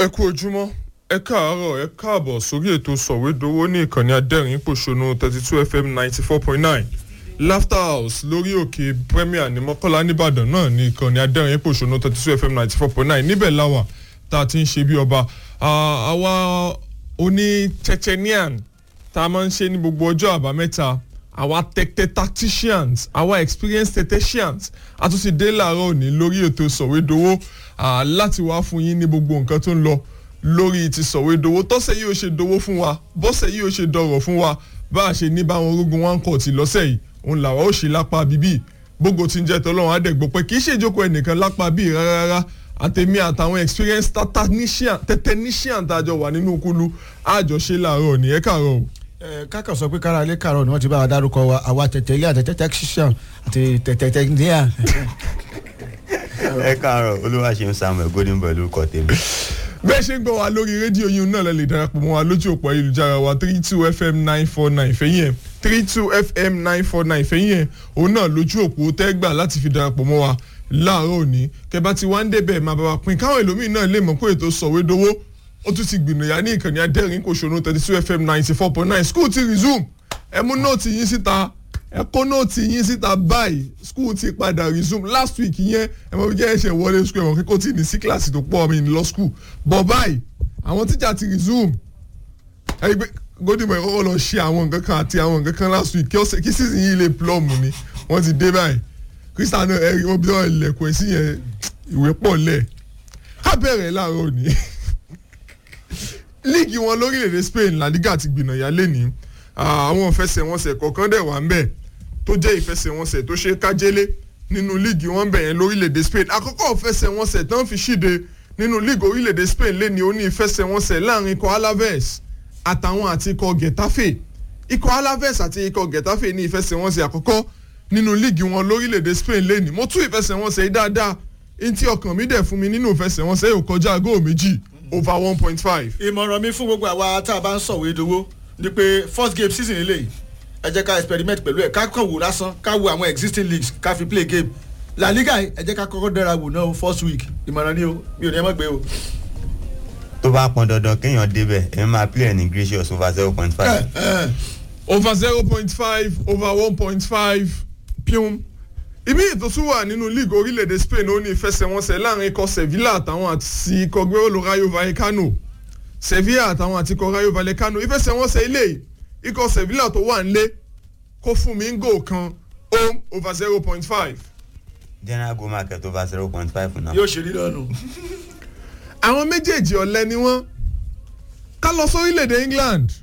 ẹ kú ojúmọ́ ẹ káàárọ̀ ẹ káàbọ̀ sórí ètò sọ̀wédowó ní ìkànnì adẹ́rìn pòṣónú thirty two fm ninety four point nine laughter house lórí òkè premier ní mọ́kànlá nìbàdàn náà ní ìkànnì adẹ́rìn pòṣónú thirty two fm ninety four point nine níbẹ̀ láwà tá a ti ń ṣe bí ọba àwa oní chechenian tá a máa ń ṣe ní gbogbo ọjọ́ àbámẹ́ta àwa tẹ́tẹ́ tacticians àwa experienced tacticians a tún ti dé láàárọ̀ òní lórí ètò sọ̀wédowó láti wá fún yín ní gbogbo nǹkan tó ń lọ lórí ti sọ̀wédowó tọ́sẹ̀ yìí ó ṣe dowó fún wa bọ́sẹ̀ yìí ó ṣe dọ̀rọ̀ fún wa bá a ṣe ní báwọn orógun one court lọ́sẹ̀ yìí òun làwa ó ṣe lápá bíbí gbogbo tí ń jẹ́ tọ́lọ́run àdẹ̀gbọ́ pé kì í ṣe ìjókòó ẹnìkan lápá bíi rárá rárá àtẹ̀mí àtàwọn experienced technician tàjọ wà nínú kúlú àjọṣe làárọ̀ ní ẹ̀ kàárọ̀ o kákan sọ pé kára ilé kàrọ̀ ni wọ́n ti bá wa dárúkọ wa àwa tẹ̀tẹ̀ ilé àtẹ̀tẹ̀ tẹ̀síṣàn àti tẹ̀tẹ̀ tẹ̀níà. ẹ káàárọ̀ olúwaṣeun samuel golden boy lórúkọ tèmi. bẹ́ẹ̀ ṣe ń gbọ́ wa lórí rédíò yìí náà lè darapọ̀ mọ́ wa lójú òpó ayélujára wa three two fm nine four nine fẹ́yìn ẹ̀ three two fm nine four nine fẹ́yìn ẹ̀ òun náà lójú òpó tẹ́gbà láti fi darapọ̀ mọ́ wa láàárọ̀ òní kẹbà tí wọ́n ń débẹ̀ máa bá wa pín káwọn èlòmíì náà lè mọ̀ pé ètò sọ̀wédowó ó tún ti gbìnàyà ní ìkànnì adẹ́rìn kò ṣòro thirty two fm ninety four point nine school ti resume ẹ mú nóòtì yín síta ẹ kó nóòtì yín síta báyìí school ti padà resume last week yẹn ẹ mọ̀ bí jẹ́ ẹ̀ṣẹ̀ wọlé school ẹ̀wọ̀n kíkó tí ní sí kíláàsì tó pọ̀ mi ní lọ school but báyìí àwọn tíjà ti resume ẹ rí i pé gódìmọ̀ ẹ̀ kọ́kọ́ lọ ṣe àwọn nǹkan kan àti àwọn nǹkan kan last week kí season yìí lè plum ni wọ́n ti dé báyìí christian ẹ rí wọ́n bí wọ́n ilẹ̀kùn ẹ̀ sí yẹn ìwé pọ̀ lẹ̀ ká bẹ̀rẹ̀ láàárọ̀ òní líìgì wọn lórílẹ̀‐èdè spain la liga ti gbìnàyà lẹ́ni àwọn ìfẹsẹ̀wọnsẹ̀ kọ̀ọ̀kan dẹ̀ wà ń bẹ̀ tó jẹ́ ìfẹsẹ̀wọnsẹ̀ tó ṣe kájélé nínú líìgì wọn bẹ̀ yẹn lórílẹ̀‐èdè spain àkọ́kọ́ ìfẹsẹ̀wọnsẹ̀ tán fi ṣíde nínú líìgì orílẹ̀‐èdè spain lẹ́ni ó ní ìfẹsẹ̀wọnsẹ̀ láàrin ikọ̀ alaves àtàwọn àti ikọ̀ getafe ikọ̀ alaves àti ikọ̀ getafe ní ìfẹsẹ̀wọnsẹ̀ àkọ́kọ́ nínú líìgì wọn lórílẹ̀‐èdè spain lẹ́ni mo tún ìfẹsẹ̀wọnsẹ̀ yìí dáadáa ntí ọkàn mi dẹ̀ fún mi nínú ìfẹsẹ̀wọnsẹ̀ yóò kọjá góò méjì over one point five. ìmọ̀ràn mi fún gbogbo àwa tá a bá ń sọ̀wé dowó ni pé first game season eléyìí ẹ jẹ́ ká experiment pẹ̀lú ẹ̀ ká kàn wò lásán ká wo àwọn existing leagues ká fi play game la liga ẹ jẹ́ ká kọ́kọ́ dára wò náà first week ìmọ̀ràn ni o mi ò ní ẹ mọ̀ gbé o. tó bá pọn dandan kéèyàn débẹ̀ ẹ máa play ẹ̀ ní gracious over zero point five. over zero point five over one point five pium ibi ètò tún wà nínú league orílẹ̀-èdè spain ó ní ìfẹsẹ̀wọnsẹ̀ láàrin ikọ̀ sevilla àtàwọn àti ikọ̀ gbẹ́wòlò rayo vallecano sevilla àtàwọn àti ikọ̀ rayo vallecano ìfẹsẹ̀wọnsẹ̀ ilé ikọ̀ sevilla tó wà nílé kó fún mi ń gò kan home over zero point five. general go market over zero point five náà. yóò ṣe rí lọ́nu. àwọn méjèèjì ọ̀lẹ́ ni wọ́n ká lọ sórílẹ̀-èdè england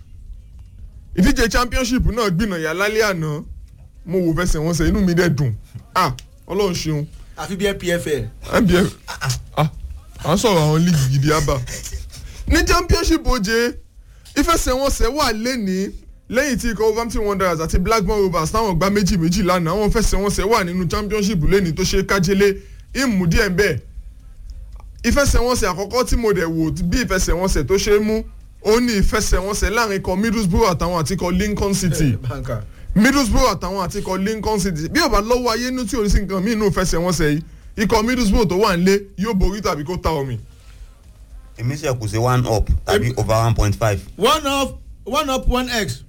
ìdíje championship náà gbìnàyà lálẹ́ àná mo wò fẹsẹ̀ wọn sẹ inú mi dẹ̀ dùn ah ọlọ́run ṣeun. àfi bí npfl. npf ah à ń sọ̀rọ̀ àwọn league gidi àbá. ní championship oje ìfẹsẹ̀wọnsẹ̀ wà lẹ́nìí lẹ́yìn tí ikọ̀ wolverhampton wanderers àti blackburn rovers táwọn gba méjì méjì lánàá àwọn ìfẹsẹ̀wọnsẹ̀ wà nínú championship lẹ́nìí tó ṣe kájélé ìmú díẹ̀ ń bẹ̀. ìfẹsẹ̀wọnsẹ̀ àkọ́kọ́ tí mo dẹ̀ wò bí ìfẹsẹ̀wọnsẹ̀ tó ṣe é mú ó ní ìfẹsẹ̀wọnsẹ̀ láàrin ikọ̀ middlesbrough àtàwọn àti ikọ̀ lincoln city. banka middlesbrough àtàwọn àti ikọ̀ lincoln city bí ọba lọ́wọ́ ayé ní tí o ní sí nǹkan míì inú fẹsẹ̀wọnsẹ̀ yìí ikọ̀ middlesbrough tó wà nílé yóò borí tàbí kó ta omi. èmi ṣe kù sí one up tàbí over one point five. one up one up one x.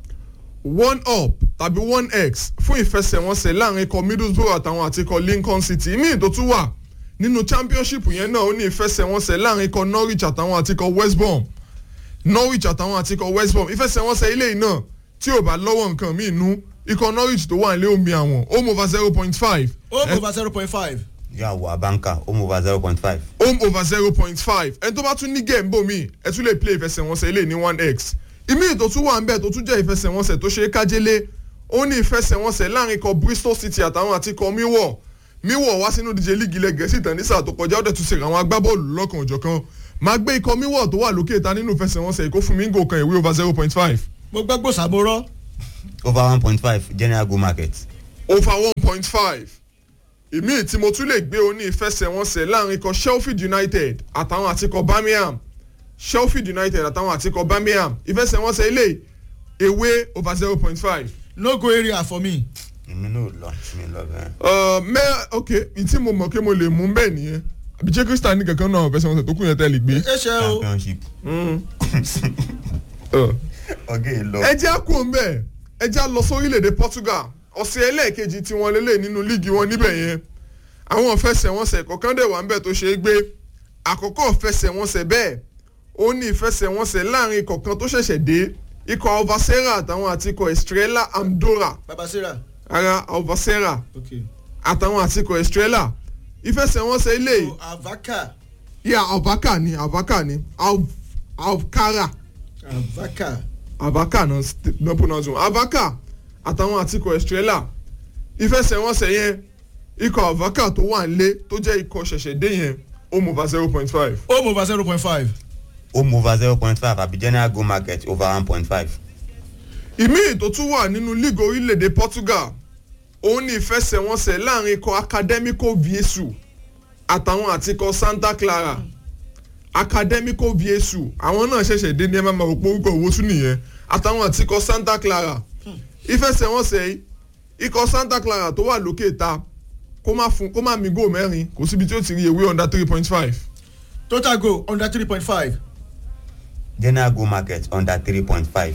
one up tàbí one x fún ìfẹsẹ̀wọnsẹ̀ láàrin ikọ̀ middlesbrough àtàwọn àti ikọ̀ lincoln city míì tó tún wà nínú championship yẹn náà ó ní ìfẹsẹ̀wọnsẹ̀ láàrin ikọ̀ norwich àtàwọn àti ikọ̀ west brom norwich àtàwọn àti ikọ̀ west brom ìfẹsẹ̀wọnsẹ̀ ilé yìí náà tí o bá lọ́wọ́ nǹkan míì nú ikọ̀ norwich tó wà nílé omi àwọn home over zero point five. home over zero point five. yà wọ abanka home over zero point five. home over zero point five ẹni tó bá tún ní game bò mí ẹ tún lè play ìfẹsẹ̀wọnsẹ̀ ilé ní one x ìmí tó tún wà ń bẹ̀ tó tún jẹ́ ìfẹsẹ̀wọnsẹ̀ tó ṣe é kájélé ó ní ìfẹsẹ̀wọnsẹ̀ láàrin ikọ̀ bristol city àtàwọn àti ikọ̀ miwọ̀ miwọ̀ wá sínú díje líìgì ilẹ̀ gẹ̀ẹ́sì tán ní sáà tó kọjá ó dẹ̀ tún ṣe àwọn agbábọ́ọ̀lù lọ́kàn òjọ̀kan máa gbé ikọ̀ miwọ̀ tó wà lókè ta nínú ìfẹsẹ̀wọnsẹ̀ ìkó fún mi ń gò kan ìwé over zero point five mo gbọ́ gbòòsà mo rọ́. over one point five general go market. over one point five ìmí tí mo tún lè gbé oní ìfẹsẹ̀wọnsẹ̀ láàrin ikọ̀ sheffield united àtàwọn àti ikọ̀ birmingham sheffield united àtàwọn àti ikọ̀ birmingham ìfẹsẹ̀wọnsẹ̀ ilé ewé over zero point five. no go area for me. èmi náà lọ mi lọ bẹ́ẹ̀. mẹ́ ok ìtí mo mọ̀ pé mo lè mú bẹ́ẹ̀ nìyẹn àbí jẹ́ Crystal ní kankan náà fẹsẹ̀wọnsẹ̀ tó kù yẹn tẹ́ lè gbé. ẹ ṣe o championship Ọ̀. ọgẹ́ yìí lọ. ẹ jẹ́ á kú mbẹ́ ẹ jẹ́ á lọ sórílẹ̀‐èdè Portugal ọ̀sẹ̀ ẹlẹ́ẹ̀kejì tí wọ́n lélẹ̀ nínú líìgì wọn níbẹ̀ yẹn àwọn ìfẹsẹ̀wọnsẹ̀ kọ̀ọ̀kan dẹ̀ wà ńbẹ̀ tó ṣe é gbé àkọ́kọ́ ìfẹsẹ̀wọnsẹ̀ bẹ́ẹ̀ ó ní ìfẹsẹ̀wọnsẹ̀ láàrin kọ̀ọ̀kan tó ṣẹ̀ṣẹ̀ dé ikọ̀ Alvacera àtàwọn àti ikọ̀ Estrela Andorra baba sarah ara Alvacera ok àtàwọn àti ikọ̀ Estrela ìfẹsẹ̀wọnsẹ̀ ilé so avaka yà Alvaca ni Alvaca ni Al- Alcara avaka Alvaca náà st- náà pronounce wọn Alvaca àtàwọn àti ikọ̀ Estrela ìfẹsẹ̀wọnsẹ̀ yẹn ikọ̀ Alvaca tó wà nílé tó jẹ́ ikọ̀ ṣẹ̀ṣẹ̀ dé yẹn ó mú over zero point five. home over zero point five home over zero point five àbí general go market over one point five. ìmíì tó tún wà nínú league orílẹ̀-èdè Portugal òun ní ìfẹsẹ̀wọnsẹ̀ láàrin ikọ̀ Academico Viesu àtàwọn àti ikọ̀ Santa Clara Academico Viesu àwọn náà ṣẹ̀ṣẹ̀ dé ní ẹ máa ma rò pé orúkọ owó tún nìyẹn àtàwọn àti ikọ̀ Santa Clara ìfẹsẹ̀wọnsẹ̀ yìí ikọ̀ Santa Clara tó wà lókè ta kó má fún kó má mi góò mẹ́rin kò síbi tí ó ti rí ewé under three point five total goal under three point five general go market under three point five.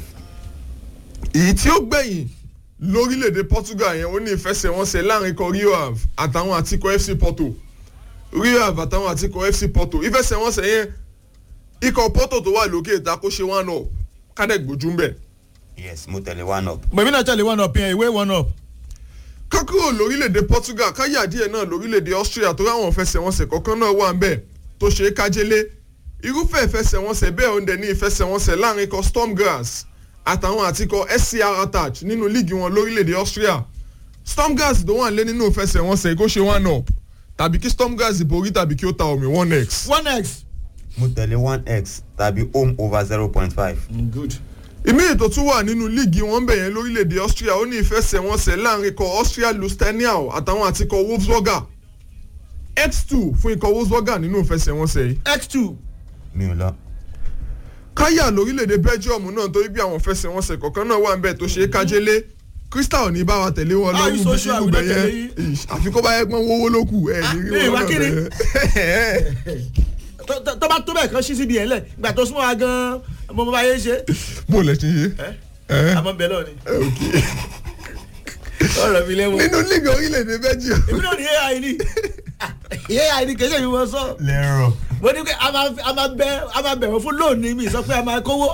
èyí tí ó gbẹ̀yìn lórílẹ̀‐èdè Portugal yẹn ó ní ìfẹsẹ̀wọnsẹ̀ láàrin ikọ̀ Rio Ave àtàwọn àti ikọ̀ FC Porto Rio Ave àtàwọn àti ikọ̀ FC Porto ìfẹsẹ̀wọnsẹ̀ yẹn ikọ̀ Porto tó wà lókè ìta kó ṣe one up kádẹ́gbójú ń bẹ̀. yes mo tẹ̀lé one up. mẹ̀mí náà tẹ̀lé one up yẹn ìwé one up kákúrò lórílẹ̀‐èdè Portugal káyà díẹ̀ náà lórílẹ̀‐èdè Austria tó ráwọn ìfẹsẹ̀wọnsẹ̀ kọ̀ọ̀kan náà wà ń bẹ̀ tó ṣe é kájélé irúfẹ́ ìfẹsẹ̀wọnsẹ̀ bẹ́ẹ̀ òun dẹ̀ ní ìfẹsẹ̀wọnsẹ̀ láàrin ikọ̀ Stormgrass àtàwọn àti ikọ̀ SCR attach nínú líìgì wọn lórílẹ̀‐èdè Austria Stormgrass tó wà lé nínú ìfẹsẹ̀wọnsẹ̀ kó ṣe one up tàbí kí Stormgrass borí tàbí kí ó ta omi one x. one x. mo tẹ̀lé one x tàbí home over zero point five. good. ìmí ètò tún wà nínú líìgì wọn bẹ̀ yẹn lórílẹ̀‐èdè Austria ó ní ìfẹsẹ̀wọnsẹ̀ láàrin ikọ̀ Austria Lustenau àtàwọn àti ikọ̀ Wolfsburger x2 fún ikọ̀ Wolfsburger nínú ìfẹsẹ̀wọnsẹ̀ yìí x two mi ò lọ. káyà lórílẹ̀‐èdè Belgium náà torí bí àwọn fẹsẹ̀wọnsẹ̀ kọ̀ọ̀kan náà wà ń bẹ̀ tó ṣe é kájélé Crystal ní bá wa tẹ̀lé wọn Ah, lọ́rùn you social, irú we bẹ̀ don't yẹn tẹ̀lé Ish, àfi kó bá yẹ pọ́n wówó ló kù ẹ̀ ní rí Ah, wọn ìwà náà kiri. bẹ̀ tó tó- tó bá tó bẹ́ẹ̀ kan ṣí síbi ẹ̀ lẹ̀ ìgbà tó súnmọ́ wa gan-an mo mọ bá yé ṣe bó lẹ ṣe yé ẹ àmọ́ bẹ́ẹ̀ lọ́ọ̀ ni ọ̀rọ̀ mi lẹ́wọ̀n nínú líìgì orílẹ̀‐èdè Belgium èmi náà ní ai ni ai ni kẹ́sẹ̀ mi wọ́n sọ lẹ́rọ̀. mo ní pé a máa a máa bẹ a máa bẹ̀rẹ̀ fún lónìí mi sọ pé a máa kówó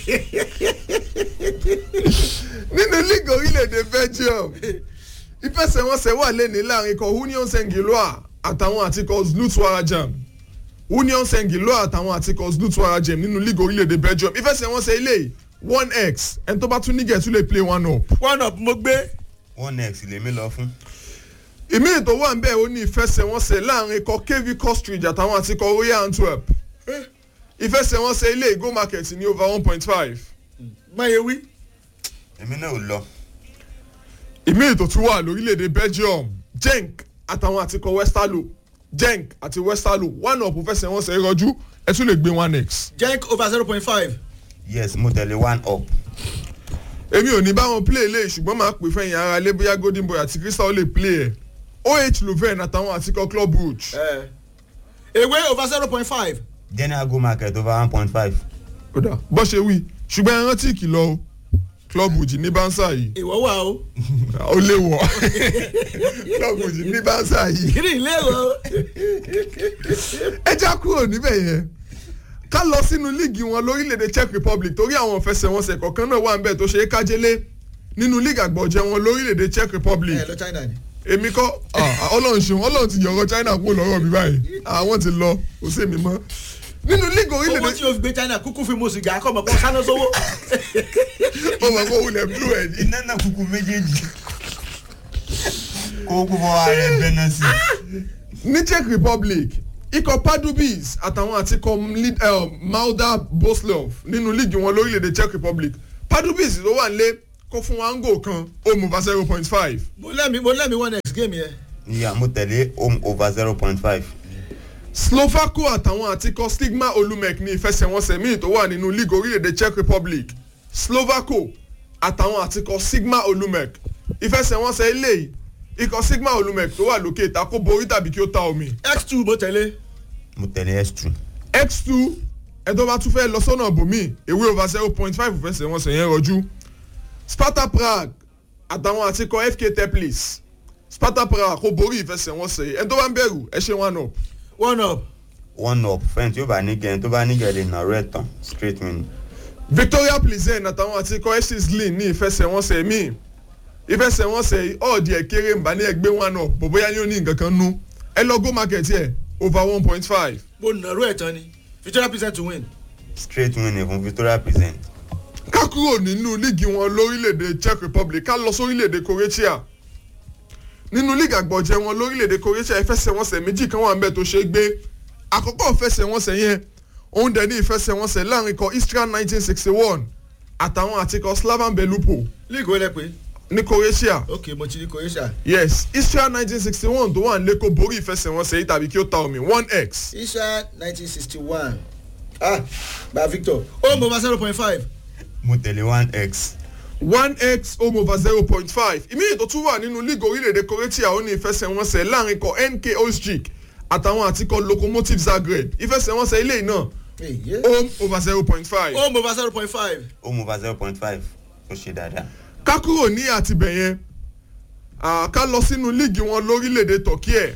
nínú líìgì orílẹ̀-èdè Belgium ìfẹsẹ̀wọnsẹ̀ wà lẹ́ni láàrin ikọ̀ Union Saint-Gilloise àtàwọn àti ikọ̀ Zlut Warajam Union Saint-Gilloise àtàwọn àti ikọ̀ Zlut Warajam nínú líìgì orílẹ̀-èdè Belgium ìfẹsẹ̀wọnsẹ̀ ilé one x ẹni tó bá tún nígẹ̀ tún lè play one up. one up mo gbé one x lèmi lọ fún. ìmí ètò wà ń bẹ̀ ó ní ìfẹsẹ̀wọnsẹ̀ láàrin ikọ̀ KV Costridge àtàwọn àti ikọ̀ Royal Antwerp ìfẹsẹ̀wọnsẹ̀ ilé go market ní over one point five. máyé wí èmi náà ò lọ. ìmí ètò tún wà lórílẹ̀‐èdè Belgium Genk àtàwọn àtikọ̀ Westerlo Genk àti Westerlo one up fẹsẹ̀ wọn sẹ́ rọjú ẹ tún lè gbé one x. jank over zero point five yes mo tẹ̀lé one up. èmi ò ní bá wọn play lé ṣùgbọ́n máa pè fẹ́yìn ara lé bóyá Golden Boy àti Crystal lè play ẹ̀ OH Leuven àtàwọn àtikọ̀ Club Brugge. ewé over zero point five general go market over one point five. kódà bó ṣe wí ṣùgbọ́n ẹ rántí ìkìlọ̀ o Club Brugge ní bánsà yìí ìwọ wà o ó lè wọ̀ Club Brugge ní bánsà yìí. kiri ilé o ẹ já kúrò níbẹ̀ yẹn ká lọ sínú líìgì wọn lórílẹ̀‐èdè Czech Republic torí àwọn ìfẹsẹ̀wọnsẹ̀ kọ̀ọ̀kan náà wà ń bẹ̀ tó ṣe é kájélé nínú líìgì àgbọ̀jẹ̀ wọn lórílẹ̀‐èdè Czech Republic ẹ lọ China ni èmi kọ́ ah, ọlọ́run ṣeun ọlọ́run ti yọ̀rọ̀ China kúrò lọ́rọ̀ mi báyìí àwọn ti lọ kò sí èmi mọ́ nínú líìgì owó orílẹ̀‐èdè tí o fi gbé China kúkú fi mu sìgá kọ́ mọ̀ kó sáná sówó ó mọ̀ kó wulẹ̀ blue ẹ̀ ní. iná náà kúkú méjèèjì. kó kó fọwọ́ ara ẹ bẹ́ẹ̀ náà sí. ní Czech Republic ikọ̀ Pardubice àtàwọn àti ikọ̀ Lid- eh, Malda Boslov nínú líìgì wọn lórílẹ̀‐èdè Czech Republic Pardubice ló wà nílé kó fún wa ń gò kan ó mú va zero point five. mo lẹ́mi mo lẹ́mi one next game yẹn ìyá mo tẹ̀lé home over zero point five. Slovako àtàwọn àtikọ̀ Stigma Olumek ní ìfẹsẹ̀wọnsẹ̀ míì tó wà nínú league orílẹ̀-èdè Czech Republic Slovako àtàwọn àtikọ̀ Sigma Olumek ìfẹsẹ̀wọnsẹ̀ eléyìí ikọ̀ Sigma Olumek tó wà lókè ìta kó borí tàbí kí ó ta omi x two mo tẹ̀lé mo tẹ̀lé s two x two ẹ̀dọ́ bá tún fẹ́ lọ sọ́nà bòmí ewé over zero point five fẹsẹ̀ wọn sẹ̀yìn rọjú sparta prague àtàwọn àtikọ̀ fk teplis sparta prague kò borí ìfẹsẹ̀wọnsẹ̀ ẹ̀dọ́ bá ń bẹ̀rù ẹ ṣe one up one up one up fẹ́ni tí ó bá nígẹ̀ tó bá nígẹ̀ lè nà rẹ̀ tán straight win victoria plizen àtàwọn àtikọ̀ ss lin ní ìfẹsẹ̀wọnsẹ̀ míì ìfẹsẹ̀wọnsẹ̀ ọ̀ọ́dì ẹ̀ kéré ń bá ní ẹgbẹ́ one up bò bóyá ní ó ní nǹkan kan nú ẹ lọ go market yẹ over one point five mo nàró ẹ̀ tán ni victoria percent to win. straight win ni fún victoria present ká kúrò nínú líìgì wọn lórílẹ̀‐èdè czech republic ká lọ sórílẹ̀‐èdè croatia nínú líìgì àgbọ̀jẹ̀ wọn lórílẹ̀‐èdè croatia ìfẹsẹ̀wọnsẹ̀ méjì kan wà ń bẹ̀ tó ṣe é gbé àkọ́kọ́ ìfẹsẹ̀wọnsẹ̀ yẹn òun dẹ̀ ní ìfẹsẹ̀wọnsẹ̀ láàrin ikọ̀ istria nineteen sixty one àtàwọn àti ikọ̀ slavan belupo league wo lẹ pé ní croatia ok mo ti ní croatia. yes istria nineteen sixty one tó wà ń lẹ́kọ̀ọ́ borí ìfẹsẹ̀wọnsẹ̀ yìí tàbí kí ó ta omi one x isha nineteen sixty one ah gba victor home over zero point five mo tẹ̀lé one x one x home over zero point five ìmíyè tó tún wà nínú league orílẹ̀-èdè croatia ó ní ìfẹsẹ̀wọnsẹ̀ láàrin ikọ̀ nk osjik àtàwọn àtikọ̀ locomotive zagreb ìfẹsẹ̀wọnsẹ̀ ilé náà home over zero point five. home over zero point five. home over zero point five ó ṣe dáadáa ká kúrò ní àtibẹ̀ yẹn ah, ká lọ sínú líìgì wọn lórílẹ̀‐èdè turkey ẹ̀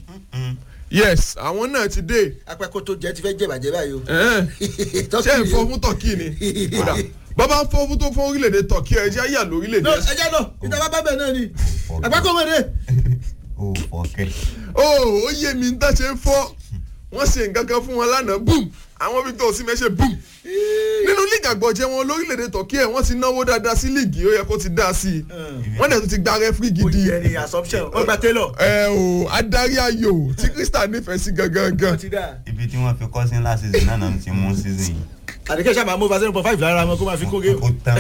yes àwọn náà ti dé apẹ́kọ̀ tó jẹ́ ti fẹ́ jẹ̀bàjẹ́ báyìí o. ẹ̀ẹ́n, ṣé ń fọ́ fún turkey ni kódà bàbá ń fọ́ fún tó fún orílẹ̀‐èdè turkey ẹ̀ jẹ́ àyà lórílẹ̀‐èdè no ẹ jẹ́ lọ ìjọba bá bẹ̀ náà ni àpẹ́kọ̀ mọ̀dé. ó fọ́kẹ́ ó ó yé mi ń tàṣe ń fọ́ wọ́n ṣe nǹkan kan fún wọn lánàá boom àwọn victor osimhen ṣe boom nínú líìgì àgbọ̀jẹ̀ wọn lórílẹ̀‐èdè turkey ẹ̀ wọ́n ti náwó dáadáa sí líìgì ó yẹ kó ti dá sí i wọ́n dẹ̀ tún ti gba rẹ́fírí ó gidi yẹ ni assumption wọ́n gba taylor. ẹ o adarí ayò tí crystal nífẹ̀ẹ́ sí gangan gan wọ́n ti dá. ibi tí wọ́n fi kọ́ sí ńlá season náà náà ti mú season yìí àdìkẹ́ sábà mú over zero point five lára wọn kó máa fi kó géèmù. ó tán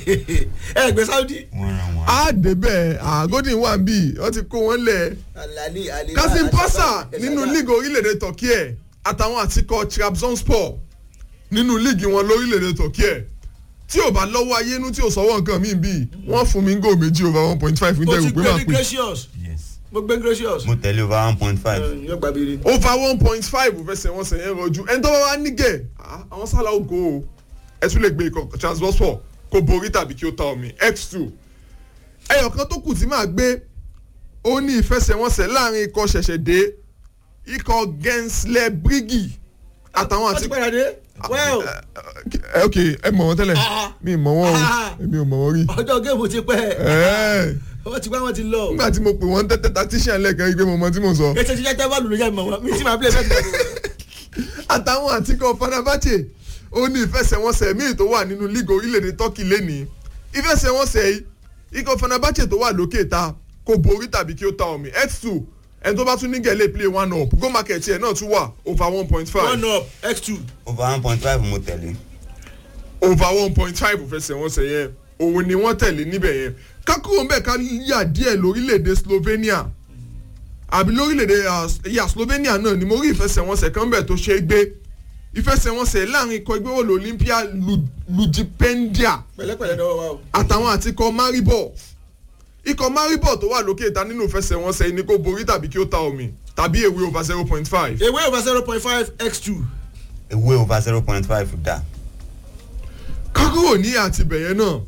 ẹ gbé saudi. wọ́n ràn wọ́n. á débẹ̀ àgọ́dì wà ń bì wọ́n ti kó wọn lẹ̀ alali ali. kasim pasa nínú líìgì orílẹ̀-èdè turkey ẹ̀ àtàwọn àtikọ̀ trabzonspor nínú líìgì wọn lórílẹ̀-èdè turkey ẹ̀ tí ò bá lọ́wọ́ ayénú tí ò sọ́wọ́ nǹkan míì bì wọ́n fún mi ń gò méjì over one point five ní mo tẹ̀rù ti pé gbé máa ní pè gracious yes mo gbé gracious. mo tẹ̀lé over one point five yóò gba biri. over one point five fẹsẹ̀ wọn sẹ̀yìn rọjú ẹni tó bá wá nígẹ̀ ah, àwọn sálà ó go o ẹ tún lè gbé ikọ̀ transport kó borí tàbí kí ó ta omi x two ẹyọ kan tó kù tí màá gbé ó ní ìfẹsẹ̀wọnsẹ̀ láàrin ikọ̀ ṣẹ̀ṣẹ̀ dé ikọ̀ gensler brigi àtàwọn wọ́n ti àti. padà dé. well ẹ ok ẹ mọ̀ wọ́n tẹ́lẹ̀ Ah. mi ì mọ̀ wọ́n o Ah. èmi ò mọ̀ wọ́n rí. ọjọ́ géèmù ti pẹ́ Ẹ́ẹ̀, wọ́n ti wá wọ́n ti lọ. nígbà tí mo pè wọ́n tẹ́tẹ́ tactician lẹ́ẹ̀kan rí pé mo mọ tí mo sọ. ètò ìṣiṣẹ́ tẹ́ bá lù lójà mọ̀ wọ́n mi tí màá play fẹ́ẹ́ tó àtàwọn àtikọ̀ fanabache ó ní ìfẹsẹ̀wọnsẹ̀ míì tó wà nínú league orílẹ̀-èdè turkey lẹ́nìí ìfẹsẹ̀wọnsẹ̀ yìí ikọ̀ fanabache tó wà lókè ta kò borí tàbí kí ó ta omi x two ẹni tó bá tún ní gẹ̀lẹ́ play one up go market yẹn náà tún wà over one point five one up x two. over one point five mo tẹ̀lé over one point five fẹsẹ̀wọnsẹ̀ yẹn òun ni wọ́n tẹ̀lé níbẹ̀ yẹn kákúrò ń bẹ̀ ká yà díẹ̀ lórílẹ̀‐èdè slovenia àbí lórílẹ̀‐èdè ah, yà slovenia náà ni mo rí ìfẹsẹ̀wọnsẹ̀ kan bẹ̀ tó ṣe é gbé ìfẹsẹ̀wọnsẹ̀ láàrin ikọ̀ ìgbéwòlò olympia Lu- lujipendia pẹ̀lẹ́pẹ̀lẹ́ dọ́wọ́ wa o. àtàwọn àti ikọ̀ maribor ikọ̀ maribor tó wà lókè ìta nínú ìfẹsẹ̀wọnsẹ̀ yìí ni kò borí tàbí kí ó ta omi tàbí èwe over zero point five ewé over zero point five x two. ewé over zero point five dá kákúrò ní àtibẹ̀yẹn náà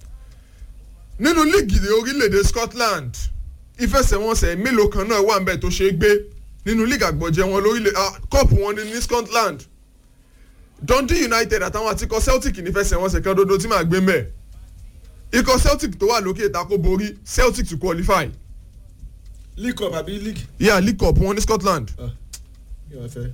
nínú líìgì orílẹ̀-èdè scotland ìfẹsẹ̀wọnsẹ̀ mélòó kan náà wà ń bẹ̀ tó ṣe é gbé nínú líìgì àgbọ̀jẹ̀ wọn lórílẹ̀ cup wọn ní ní scotland dundee united àtàwọn àti ikọ̀ celtic nífẹsẹ̀wọnsẹ̀ kan dodo tí màá gbé mẹ́ ikọ̀ celtic tó wà lókè ìta kó borí celtic to qualify league cup àbí league. yeah league cup wọn ní scotland yóò fẹ́.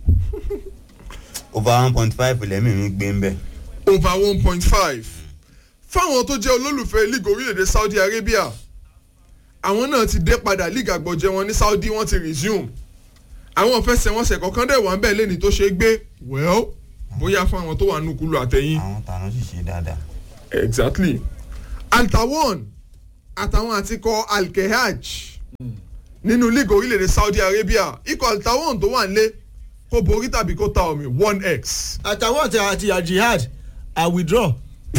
over one point five lẹ́mìí mi gbé ń bẹ̀ over one point five fáwọn tó jẹ́ olólùfẹ́ league orílẹ̀-èdè saudi arabia àwọn náà ti dé padà league àgbọ̀jẹ̀ wọn ní saudi wọ́n ti resume àwọn ìfẹsẹ̀wọnsẹ̀ kọ̀ọ̀kan dẹ̀ wà ń bẹ̀ lẹ́ni tó ṣe é gbé well bóyá fún àwọn tó wà nùkúlù àtẹ̀yìn àwọn tàná sì ṣe dáadáa exactly altawon àtàwọn àtikọ̀ alkehaj nínú league orílẹ̀-èdè saudi arabia ikọ̀ altawon tó wà nílé kó borí tàbí kó ta omi one x àtàwọn àti àti àjihad i withdraw.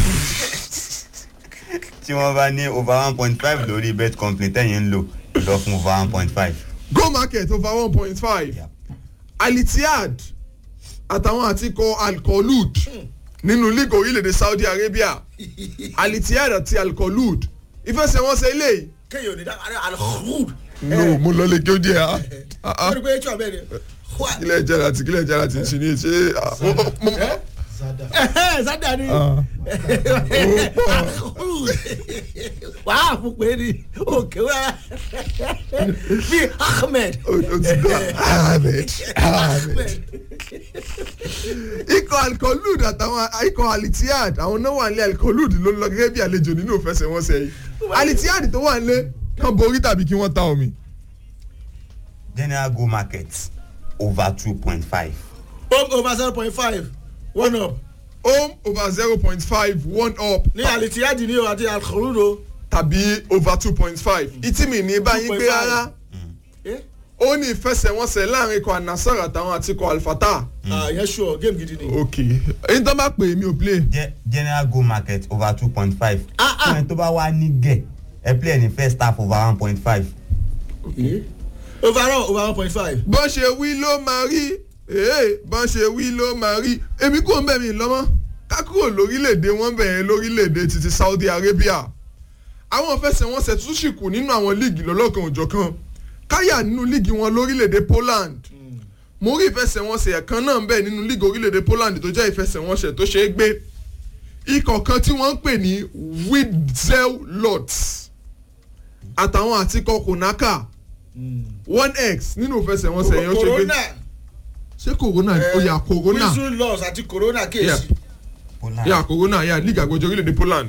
tí wọ́n bá ní over one point five lórí bet company tẹ̀yìn ń lò lọ fún over one point five go market over one point five Yeah. alitihad àtàwọn àtikọ̀ alkolud nínú league orílẹ̀-èdè saudi arabia alitihad àti alkolud ìfẹsẹ̀wọnsẹ̀ eléyìí. kéèyàn ò ní dá alhud. no mo lọ lè kí ó jẹ ha. wọ́n rí pé tí wọ́n bẹ́ẹ̀ ni. kílẹ̀ jẹ́ra àti kílẹ̀ jẹ́ra ti ń ṣe ní ṣe. zada ni wàá fún pé ni òkè wá bí ahmed. o ti dán ahmed ahmed. ikọ̀ alkolud àtàwọn ikọ̀ alitihad àwọn náà wà nílé alkolud ló ń lọ gẹ́gẹ́ bí àlejò nínú ìfẹsẹ̀wọnsẹ̀ yìí alitihad tó wà nílé kàn borí tàbí kí wọ́n ta omi. general go market over two point five. home over zero point five one up home over zero point five one up ní alitiyadi ní o àti alkhurudo. tàbí over two point five ìtìmí ní báyìí gbé 2.5. rárá ó ní ìfẹsẹ̀wọnsẹ̀ láàrin ikọ̀ anasar àtàwọn àti ikọ̀ alfata. yẹn sure game gidi ni. ok èyí tó bá pè mí ò play. Ge- general go market over two point five. Ah, ah. fún ẹ tó bá wá ní gẹ̀ ẹ play ní first half over one point five. overall over one point five. bọ́n ṣe wí ló máa rí ee bọ́n ṣe wí ló máa rí èmi kò ń bẹ̀ mí lọ́mọ́ kákúrò lórílẹ̀‐èdè wọn bẹ̀rẹ̀ lórílẹ̀‐èdè títí saudi arabia àwọn fẹsẹ̀wọnsẹ̀ tún sì kù nínú àwọn líìgì lọ́lọ́kan òjọ̀kan káyà nínú líìgì wọn lórílẹ̀‐èdè poland mo rí ìfẹsẹ̀wọnsẹ̀ kan náà ń bẹ̀ nínú líìgì orílẹ̀‐èdè poland tó jẹ́ ìfẹsẹ̀wọnsẹ̀ tó ṣe é gbé ikọ̀ kan tí wọ́n ń pè ní widzel lots àtàwọn àtikọ̀ konaka one x nínú ìfẹsẹ̀wọnsẹ̀ yẹn ó ṣe gbé corona ṣé corona ó yà corona whistle loss àti corona Yeah. kéèsì. Poland. yà corona yà league àgbẹjọ orílẹ̀-èdè poland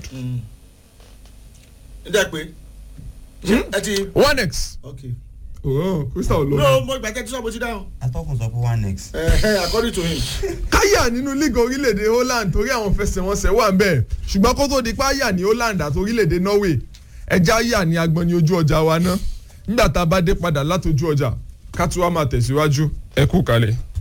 n jẹ́ pé ẹ ti. one x ok. oh crystal no olóyè. mo gbàgbé tí sọ́ọ́ mo ti dáhùn. atọ́kùn sọ pé one next. Eh, according to him. káyà nínú league orílẹ̀-èdè holland torí àwọn fẹsẹ̀wọnsẹ̀ wà ń bẹ̀ ṣùgbọ́n kó tó di pa yà ní holland àti orílẹ̀-èdè norway ẹja yà ní agbọn ní ojú ọjà wa ná nígbà tá a bá dé padà látojú ọjà ká tún wá máa tẹ̀síwájú ẹ kú kalẹ̀.